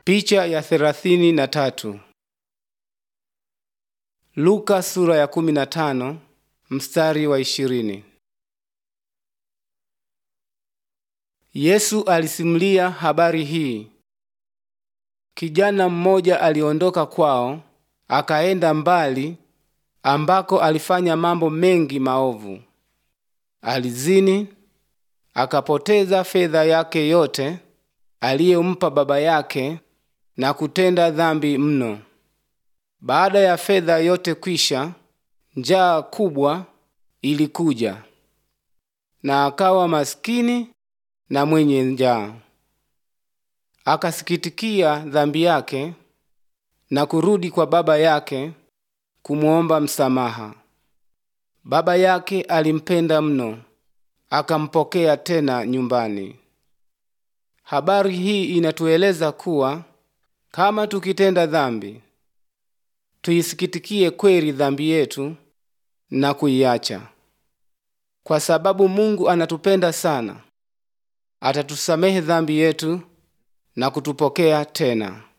Picha ya thelathini na tatu. Luka sura ya kumi na tano mstari wa ishirini. Yesu alisimulia habari hii. Kijana mmoja aliondoka kwao akaenda mbali ambako alifanya mambo mengi maovu. Alizini, akapoteza fedha yake yote aliyompa baba yake na kutenda dhambi mno. Baada ya fedha yote kwisha, njaa kubwa ilikuja, na akawa maskini na mwenye njaa. Akasikitikia dhambi yake na kurudi kwa baba yake kumwomba msamaha. Baba yake alimpenda mno, akampokea tena nyumbani. Habari hii inatueleza kuwa kama tukitenda dhambi, tuisikitikie kweli dhambi yetu na kuiacha, kwa sababu Mungu anatupenda sana. Atatusamehe dhambi yetu na kutupokea tena.